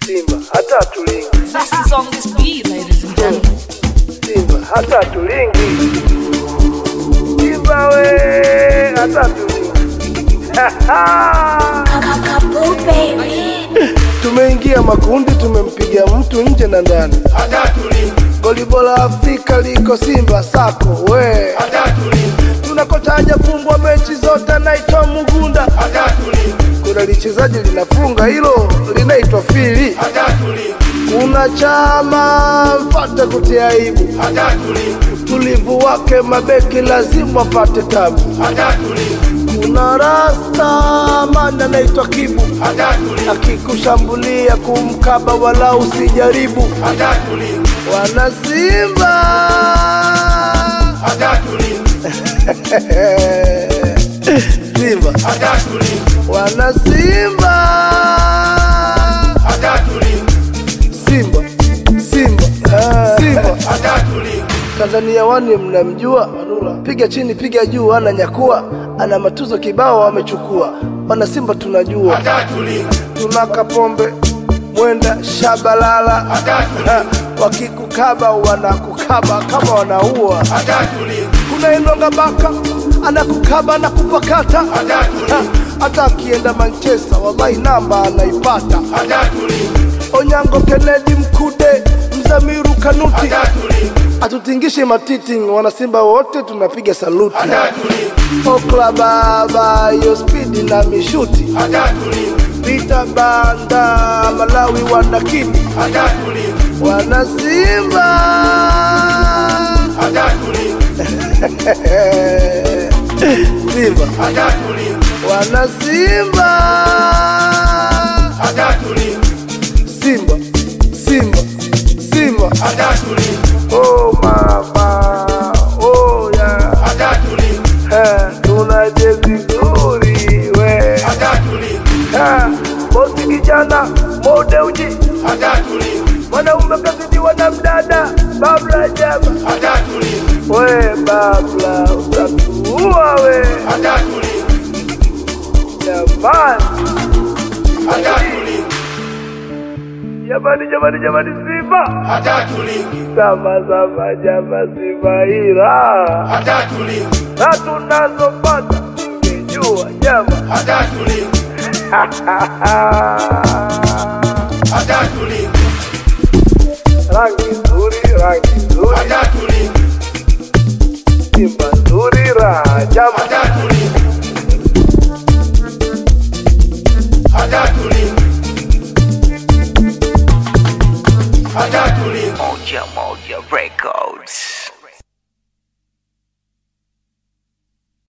Simba hata tulingi, Zest is on this beat, ladies and gentlemen. Simba hata tulingi, Simba we hata tulingi. Kakakabu baby. Tumeingia makundi, tumempiga mtu nje na ndani. Goli bora Afrika liko Simba sako we, tuna kocha hajafungwa mechi zote, anaitwa Mugunda. Kuna lichezaji linafunga hilo linaitwa Fili. Kuna chama mfate kutia aibu, utulivu wake mabeki lazima apate tabu. Kuna rasta manda anaitwa Kibu, akikushambulia kumkaba wala usijaribu. Wana Simba Simba wana Simba Simba Simba Ah, Simba Tanzania wani mnamjua, piga chini piga juu, ana nyakua, ana matuzo kibao amechukua. Wana Simba tunajua, tuna Kapombe Mwenda Shabalala, Ha, wakikukaba wanakukaba kama wanaua. Kuna Enonga Baka anakukaba na kupakata, Ha, hata akienda Manchester wallahi namba anaipata. Onyango Kennedy Mkude Mzamiru Kanuti atutingishe matiti, wanasimba wote tunapiga saluti. Okla baba yo spidi na mishuti Vita banda Malawi wanakiti wanasimba Simba wanasimba Simba Simba Simba oh mama oh yeah Eh, tuna jezi nzuri we Eh, bosi kijana mode uji mwanaume kazidiwa na mdada babla jaba we babla utatuua we jamani jamani jamani jamani simba sama sama jama simba ila na tunazopata ungejua jama rangi nzuri rangi nzuri simba nzuri raha jama Moja Moja Records.